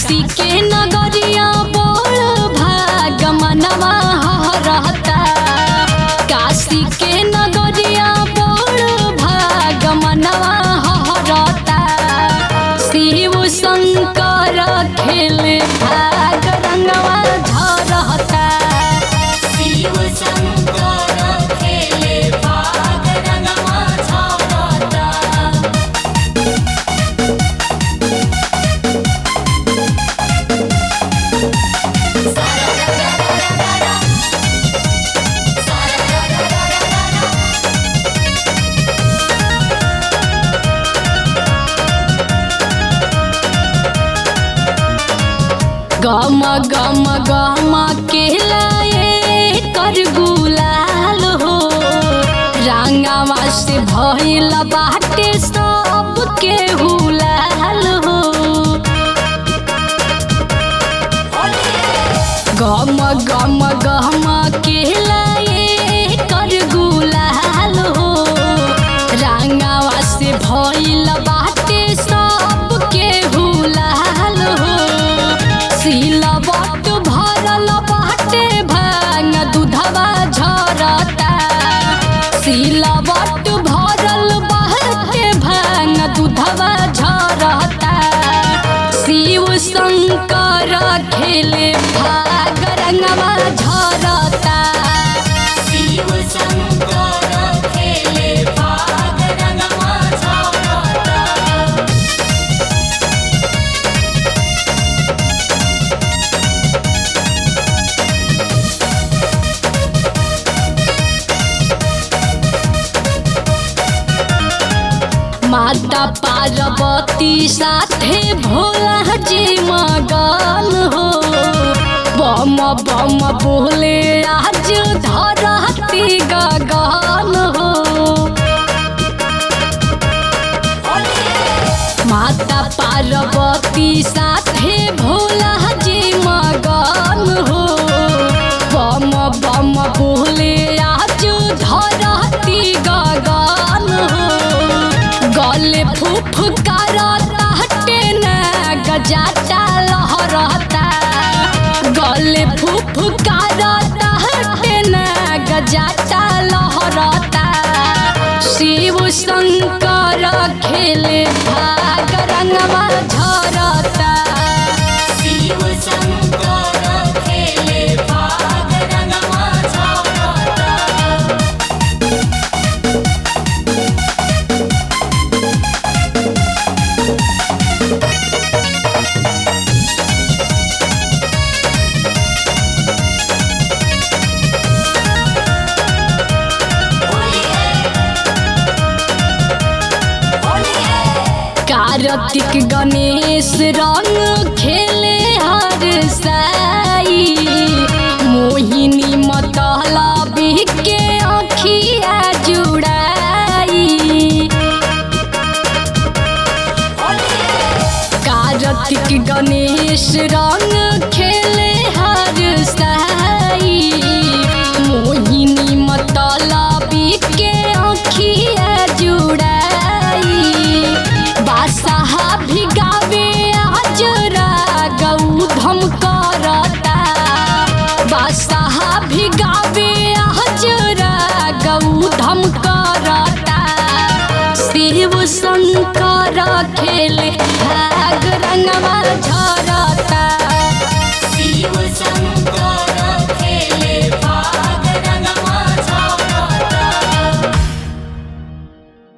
काशी के नगरिया बोल भाग मनवा रहता काशी के नगरिया बोल भाग मनवा रहता शिव शंकर खेल भाग रंगवा झरता शिव शंकर खेले भाग रंगवा झरता गम गम गम के लाए कर गुलाल हो रंगावा से भइल बाटे सब के हुलाल हो गम गम गम के लाए कर गुलाल हो रंगावा से भइल बाटे सब के हुलाल हो सिलवट भरल बाटे भांग दूधवा झरता सिलवट भरल बाटे भांग दूधवा झरता शिव शंकर खेले भाग रंगवा झरता शिव शंकर खेले भाग रंगवा झरता माता पार्वती साथे भोला जी मगन हो बम बम बोले आज धरती गगन हो माता पार्वती साथे भोला जी मगन हो बम बम बोले आज धरती गगन हो गले फुफकारता हटे न गजाता लहरता गले फुफकारता हटे न गजाता लहरता शिव शंकर खेले भाग रंगवा झरता शिव शंकर खेले भाग रंगवा झरता कार्तिक गणेश रंग खेले हर साई मोहिनी मतला के अखिया जुड़ाई कार्तिक गणेश रंग खेले हर साई मोहिनी मतला के अखिया जुड़ाई बादशाह भी गावे आज गौधम करता बादशाह भी गावे आज गौधम करता शिव शंकर खेले भाग रंगवा झर